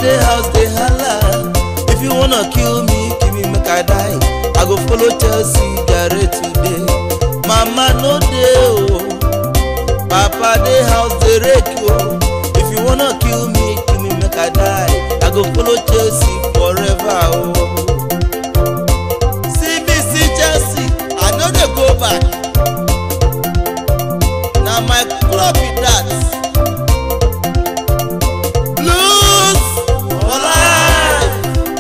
dey house dey hala if you wanna kill me kill me make i die i go follow chelsea jare today mama no dey o papa dey house dey rake o if you wanna kill me kill me make i die i go follow chelsea forever o. cbc chelsea i no dey go back na my club be that. blues for life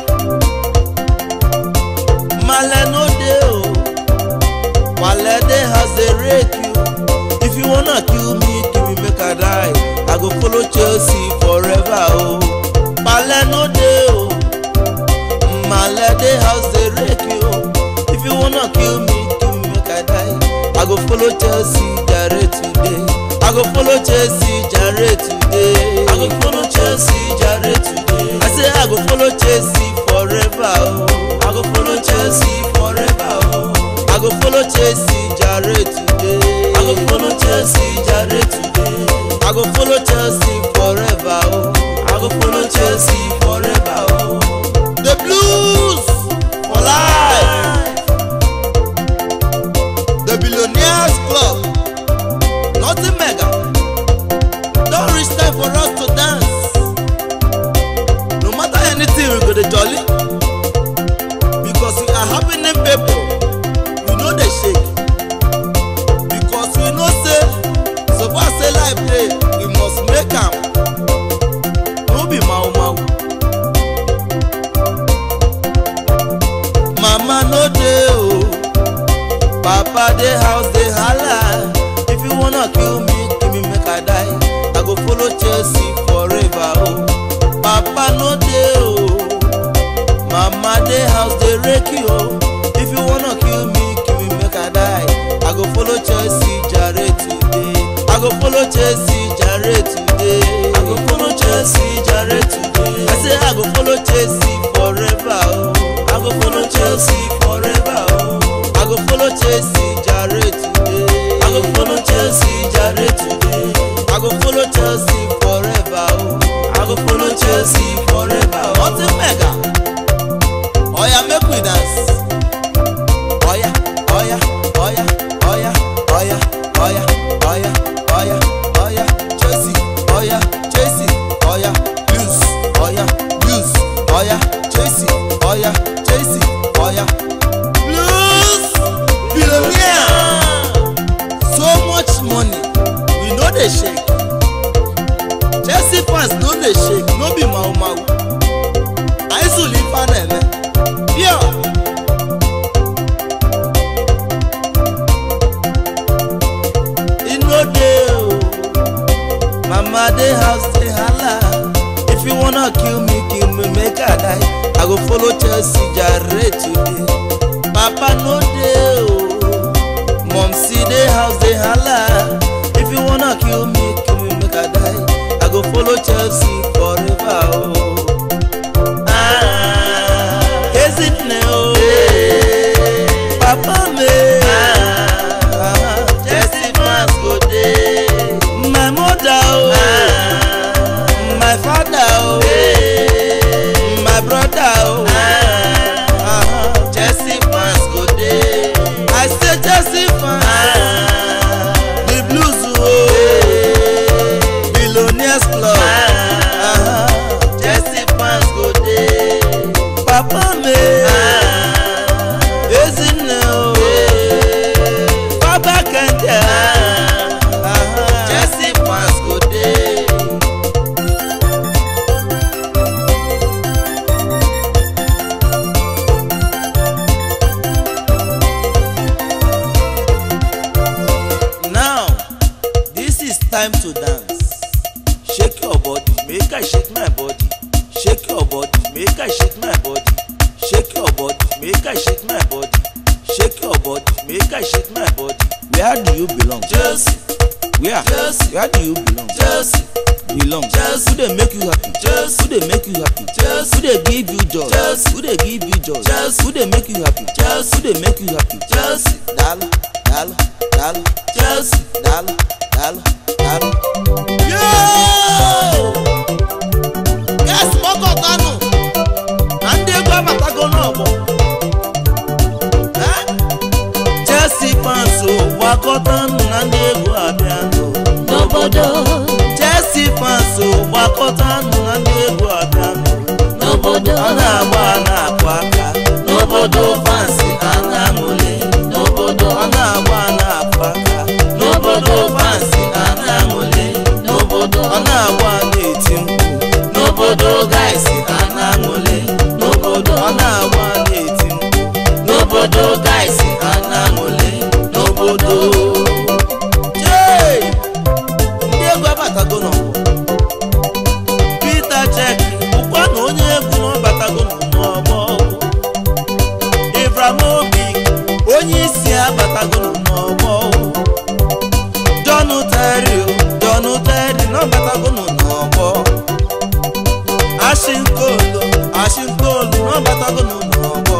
male no dey o wale dey house dey rake you if you wanna kill me kill me make i die i go follow chelsea forever o male no dey o male dey house dey rake you if you wanna kill me kill me make i die i go follow chelsea jare today i go follow chelsea jare today i go follow chelsea jare today i say i go follow chelsea forever o i go follow chelsea forever o i go follow chelsea jare today i go follow chelsea jare today i go follow chelsea forever o i go follow chelsea forever o the blues for life the billionaires club nothing mega don reach time for us to dance no matter anything we go dey jolly because we are happening people we no dey shake because we know say so far say life dey we must make am no be mau mau mama no dey o papa dey house dey hala if you wanna kill me kill me make i die i go follow chelsea forever o papa no dey o mama dey house dey rake you o if you wanna kill me kill me make i die i go follow chelsea jare today i go follow chelsea jare today i go follow chelsea jare today i say i go follow chelsea forever o i go follow chelsea forever o i go follow chelsea jare today i go follow chelsea jare today i go follow chelsea forever o i go follow chelsea forever o ọtí mẹ́ga ọ̀ya make we dance ọ̀ya ọ̀ya ọ̀ya ọ̀ya ọ̀ya ọ̀ya ọ̀ya ọ̀ya ọ̀ya chelsea ọ̀ya chelsea ọ̀ya blues ọ̀ya blues ọ̀ya chelsea ọ̀ya chelsea ọ̀ya blues billionaire so much money we no dey shake chelsea fans no dey shake no be mau mau aizuli ife na-eme pure. e no dey o mama dey house dey hala if you wanna kill me kill me make i die i go follow chelsea jare today papa no dey o momsi dey house dey hala if you wanna kill me kill me make i die i go follow chelsea forever o. Ah, Ezinne o. Papa me. Ah, Chelsea fans go dey. My mother o. My father o. My brother o. Ah, Chelsea fans go dey. I say Chelsea fans. The blues o. Billionaires club. Ah, Chelsea fans go dey. Papa me. Ezinne o. Baba Kente. Chelsea fans go dey. Now, this is time to dance. Shake your body, make I shake my body. Shake your body, make I shake my body. Shake your body, make I shake my body. Shake your body, make I shake my body. Where do you belong? Chelsea. Where? Chelsea. Where do you belong? Chelsea. Belong. Chelsea. Who dey make you happy? Chelsea. Who dey make you happy? Chelsea. Who dey give you joy? Chelsea. Who dey give you joy? Chelsea. Who dey make you happy? Chelsea. Who dey make you happy? Chelsea. Dala, dala, dala. Chelsea. Dala, dala, dala. Yo! Yes, Moko gbakọta na ndị egwu abịanụ n'obodo Chelsea fans gbakọta na ndị egwu abịanụ n'obodo ọ na-agba a na-akụ aka n'obodo fans a na-aṅụli n'obodo ọ na-agba a na-akụ aka n'obodo fans a na-aṅụli n'obodo ọ na-agba a na-eti mkpu n'obodo guys a na-aṅụli n'obodo ọ na-agba a na-eti mkpu n'obodo guys a na-aṅụli n'obodo Yay! ndị egwu abatago n'ọgbọ Peter Cech bụkwa na onye egwu na ọbatago n'ọgbọ Ibrahimovic onye isi abatago n'ọgbọ John Terry John Terry na ọbatago n'ọgbọ Ashin Kolo Ashin Kolo na ọbatago n'ọgbọ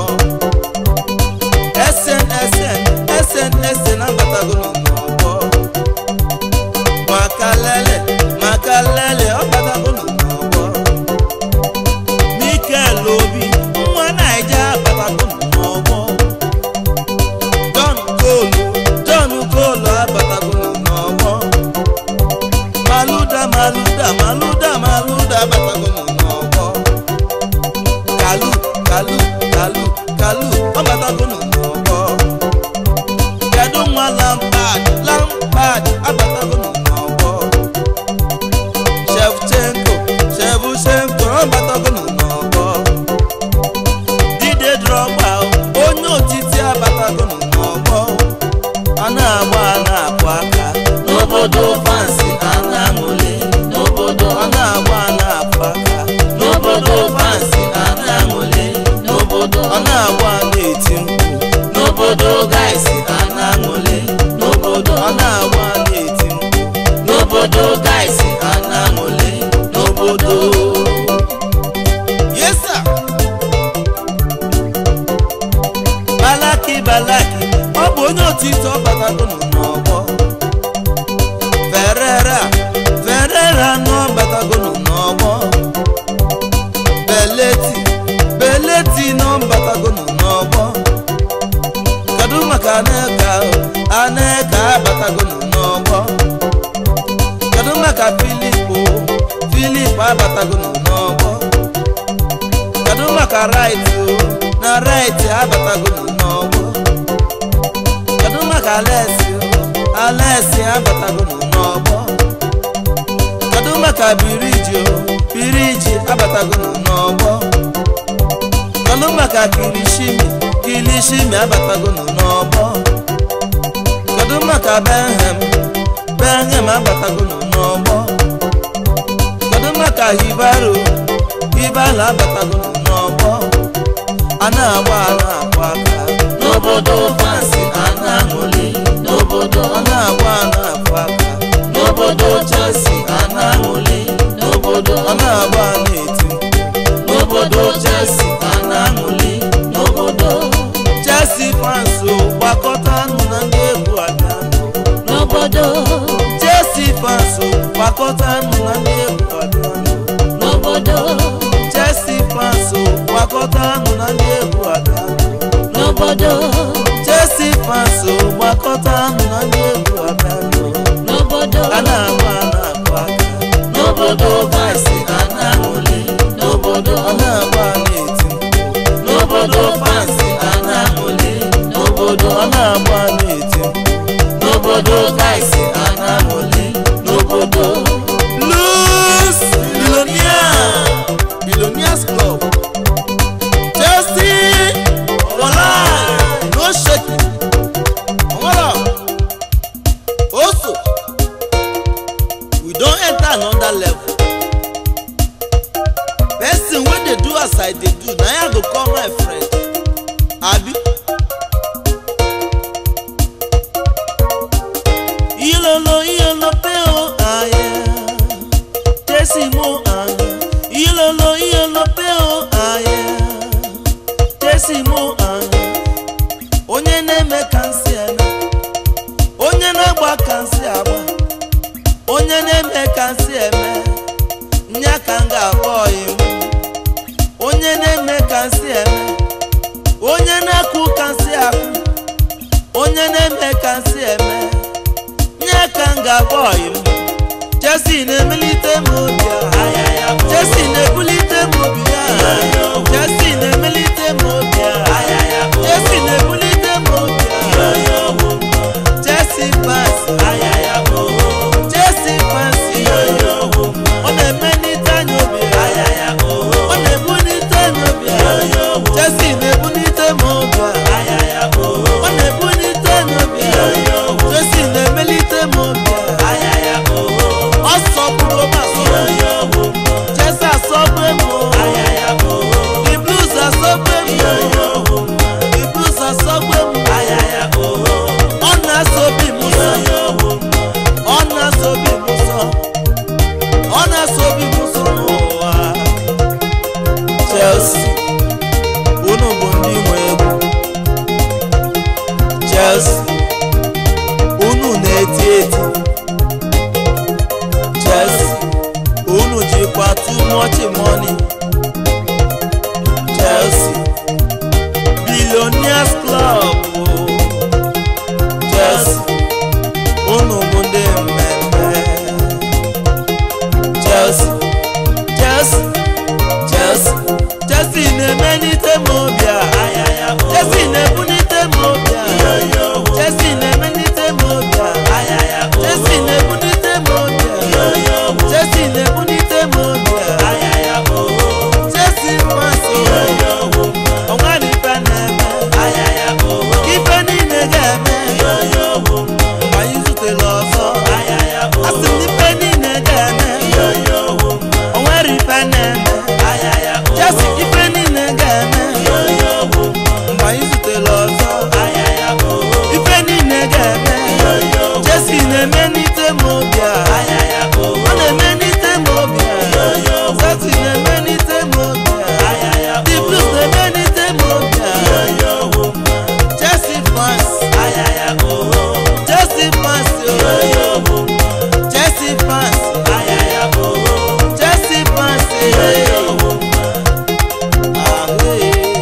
SNSN SNSN abatago n'ọgbọ makalele makalele ọbatago n'ọgbọ Mikel Obi nwa naija abatago n'ọgbọ John Kolo John Kolo abatago n'ọgbọ Maluda Maluda Maluda Maluda abatago n'ọgbọ Kalu Kalu Kalu Kalu ọbatago n'ọgbọ kedu nwa Lampard Lampard abatago n'ọgbọ Shevchenko Shevchenko ọbatago n'ọgbọ Didier Drogba onye otiti abatago n'ọgbọ a na-agba a na-akụ aka n'obodo fans a na-aṅụli n'obodo ọ na-agba a na-akụ aka n'obodo fans a na-aṅụli n'obodo ọ na-agba a na-eti mkpu n'obodo guys a na-aṅụli n'obodo ọ na-agba a na-eti mkpu n'obodo guys a na-aṅụli n'obodo yes sir balaki balaki ọ bụ onye otiti ọbatago n'ọgbọ ferera ferera n'ọbatago n'ọgbọ beleti beleti n'ọbatago n'ọgbọ kedu maka aneka aneka abatago n'ọgbọ kedu maka filipo filip abatago n'ọgbọ kedu maka right o na right abatago n'ọgbọ kedu maka alesi o alesi abatago n'ọgbọ kedu maka biriji o biriji abatago n'ọgbọ kedu maka kilishimi kilishimi abatago n'ọgbọ kedu maka benhem benhem abatago n'ọgbọ kedu maka hibaro hibaro abatago n'ọgbọ a na-agba a na-akwa aka n'obodo fans a na-aṅụli n'obodo ọ na-agba a na-akwa aka n'obodo Chelsea a na-aṅụli n'obodo ọ na-agba a na-eti mkpu n'obodo Chelsea a na-aṅụli n'obodo Chelsea fans o gbakọtanụ na ndị egwu abịanụ n'obodo Chelsea fans o gbakọtanụ na ndị egwu abịanụ n'obodo Chelsea fans o gbakọtanụ na ndị egwu abịanụ n'obodo Chelsea fans o gbakọtanụ na ndị egwu abịanụ n'obodo a na-agba a na-akụ aka n'obodo Chelsea a na-aṅụli n'obodo ọ na-agba a na-eti mkpu n'obodo fans a na-aṅụli n'obodo ọ na-agba a na-eti mkpu n'obodo guys a na-aṅụli n'obodo Blues Billionaire Billionaires Club Chelsea for life no shaking Onwara Also we don enter another level person wey dey do as I dey do na him I go call my friend abi ilolo ilolo pe o aya jesi mo aya ilolo ilolo pe o aya jesi mo aya onye na-eme ka nsị eme onye na-agba ka nsị agba onye na-eme ka nsị eme nya ka m ga-akpọ iwu onye na-eme ka nsị eme onye na-akụ ka nsị akụ onye na-eme ka nsị eme bọyị m Chelsea na-emelite m obi a Chelsea na-ebulite m obi a Chelsea na-emelite m obi a Chelsea na-ebulite m obi a Chelsea pass Chelsea pass ọ na-emelite anyị obi a ọ na-ebulite anyị obi a Chelsea na-ebulite m obi a ọ na-ebulite anyị obi a Chelsea na-emelite m obi a ọ sọgburu m asọgbu Chelsea asọgbu m o. the blues asọgbu m o. the blues asọgbu m o. ọ na-asọbi m ụzọ ọ na-asọbi m ụzọ ọ na-asọbi m ụzọ n'ụwa Chelsea unu bụ ndị nwe egwu Chelsea unu na-eti eti Chelsea unu jikwa too much money Chelsea billionaires club o. Chelsea unu bụ ndị mmemme Chelsea Chelsea Chelsea Chelsea na-emelite m obi a Chelsea na-ebulite m obi a Chelsea na-emelite m obi a Chelsea na-ebulite m obi a Chelsea na-ebulite m obi a Chelsea masị ọnwa na ife na-eme ife niile ga-eme ma anyị zutere ọzọ asị m ife niile ga-eme o nwere ife na-eme Chelsea ife niile ga-eme mgbe anyị zutere ọzọ ife niile ga-eme Chelsea na-emelite m obi a ọ na-emelite m obi a Chelsea na-emelite m obi a the blues na-emelite m obi a Chelsea fans Chelsea fans o Chelsea fans Chelsea fans eh. Ah, eh.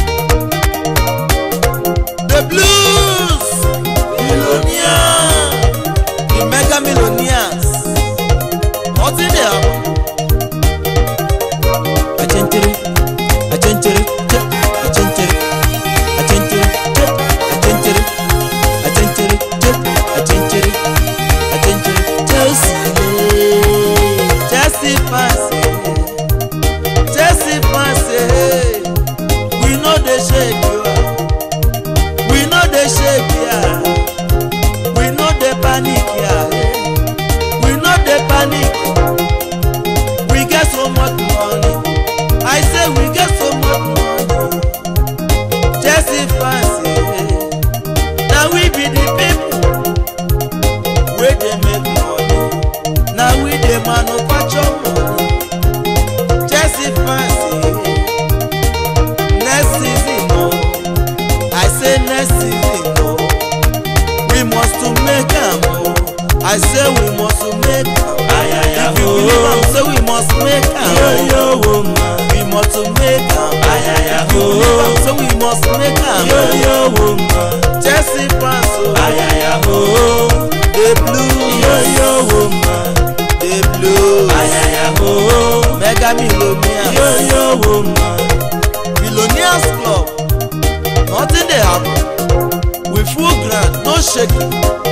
The blues millionaire the mega millionaires nothing dey happen. Achenchere, achenchere, che, achenchere, achenchere, che, achenchere, achenchere, che, achenchere, achenchere, Chelsea, eh, Chelsea fans, eh, Chelsea fans, eh, we no dey shake you, ah. we no dey shake ya, we no dey panic ya, eh. we no dey panic. We get so much money. I say we get so much money. Chelsea fans, eh. Now we be the people wey dey make money. Now we dey manufacture money. Chelsea fans, eh. Next season, oh. I say next season, oh. We must to make am, oh. I say we must to make am. If you believe am, say we must make am. oh. We must to make am. If you believe am, say we must make am. Chelsea fans, oh. The blues, the blues. Mega millionaires, billionaires club. Nothing dey happen. We full ground, no shaking.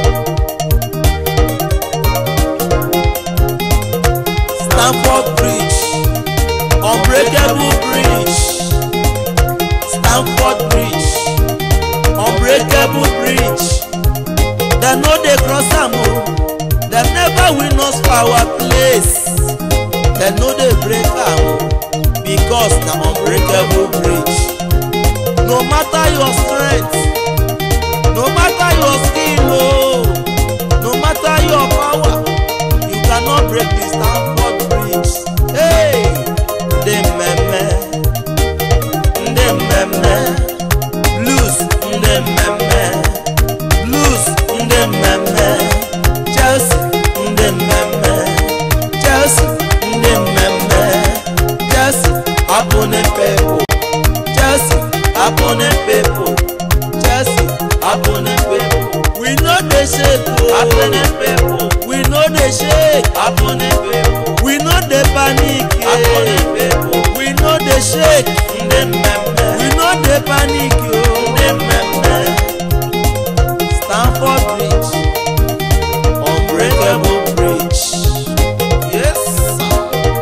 Stamford Bridge, unbreakable bridge. Stamford Bridge, unbreakable bridge. Dem no dey cross am o. Dem never win us for our place. Dem no dey break am o because na unbreakable bridge. No matter your strength, no matter your skill o, no matter your power, you cannot break the Stamford Bridge. Hey! Ndị mmemme, ndị mmemme, blues ndị mmemme, blues ndị mmemme, Chelsea ndị mmemme, Chelsea ndị mmemme, Chelsea opponent people, Chelsea opponent people, Chelsea opponent people. We no dey shake o, opponent people. We Happen people. We no dey panic. Happen people. We no dey shake. Ndị mmemme. We no dey panic o. Ndị mmemme. Stamford Bridge. Unbreakable bridge. Yes, sir.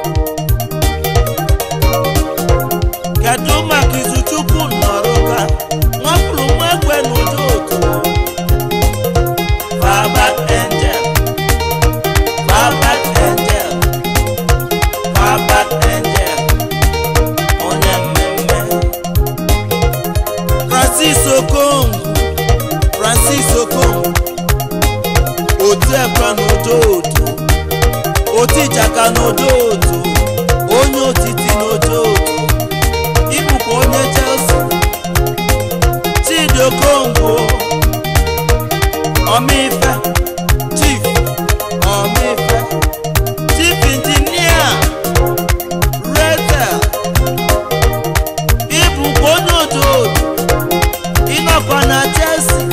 Kedu maka Izuchukwu Nọrụka? Nwapụrụ nwa ekwe n'ụdị otu. Farbat Angel. Farbat Angel. Farbat Angel. Onye mmemme. Francis Okongwu. Francis Okongwu. Otu ekwe n'ụdị otu. Otu ịchaka n'ụdị otu. Onye otiti n'ụdị otu. Ịbụkwa onye Chelsea. Chidi Okongwu. Ọmịfe. Chief. Ọmịfe. Chief Engineer. Rachel. Ịbụkwa onye otu otu. Ịnọkwa na Chelsea.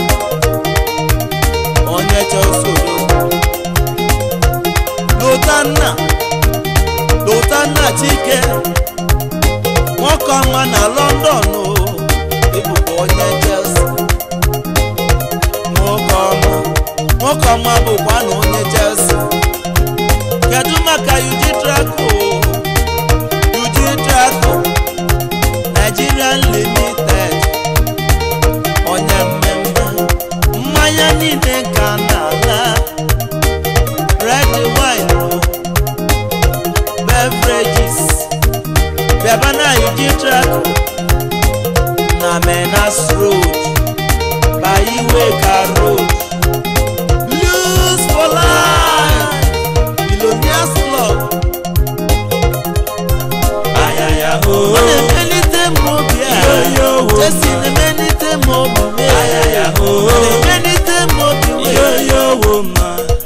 Onye Chelsea odogwu. Lotanna. Lotanna Chike. Nwoke ọma na London o. Ịbụkwa onye Chelsea. Nwoke ọma. Nwoke ọma bụkwa na onye Chelsea. Kedu maka Uji Draco? Uji Draco. Nigerian Limited. Onye mmemme. Mmanya niile ka na-ala. Red wine o. Beverages. Bịaba na Uji Draco. Na Menas Road. Baiweka Road. Blues for life. Billionaires Club. Ayaya Ọ o. na-emelite m obi a. Yo, yo, wo. Jesi na-emelite m obi m. Ayaya o. Ọ na-emelite m obi m. Yo yo wo ma.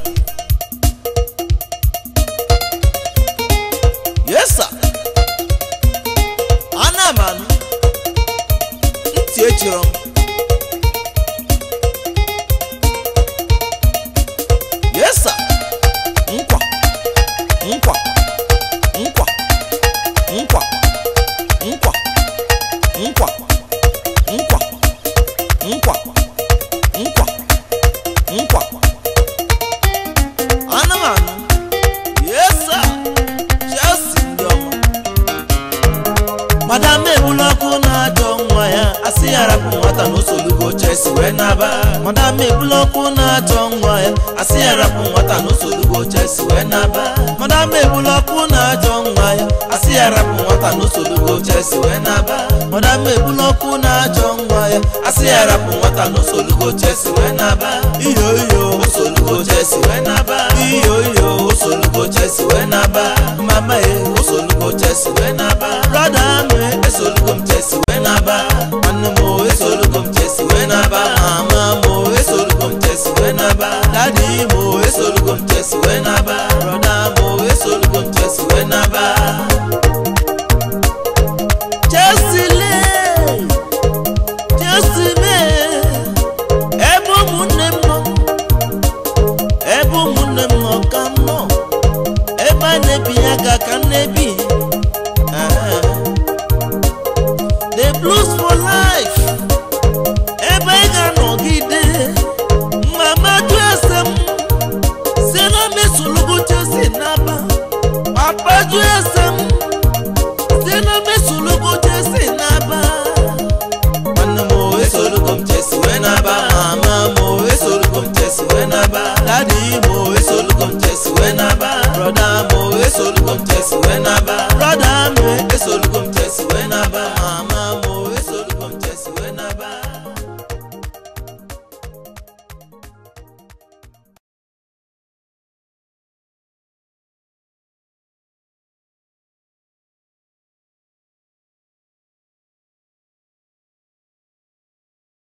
Yes, sir. Ana m anụ. Ntị echiri m. Yes, sir. Nkwa. Nkwa. Nkwa. Nkwa. Nkwa. Nkwa. Nkwa. Nkwa. Nkwa. Nkwa. Ana m anụ. Yes, sir. Chelsea ndị ọma. madam ebula ọkụ na-ajọ nwa ya asị ya rapụ nwata na osolugo Chelsea wee naba madam ebula ọkụ na-ajọ nwa ya asị ya rapụ nwata na osolugo Chelsea wee naba madam ebula ọkụ na-ajọ nwa ya asị ya rapụ nwata na osolugo Chelsea wee naba madam ebula ọkụ na-ajọ nwa ya asị ya rapụ nwata na osolugo Chelsea wee naba iyo iyo osolugo Chelsea wee naba iyo iyo osolugo Chelsea wee naba mama e osolugo Chelsea wee naba brother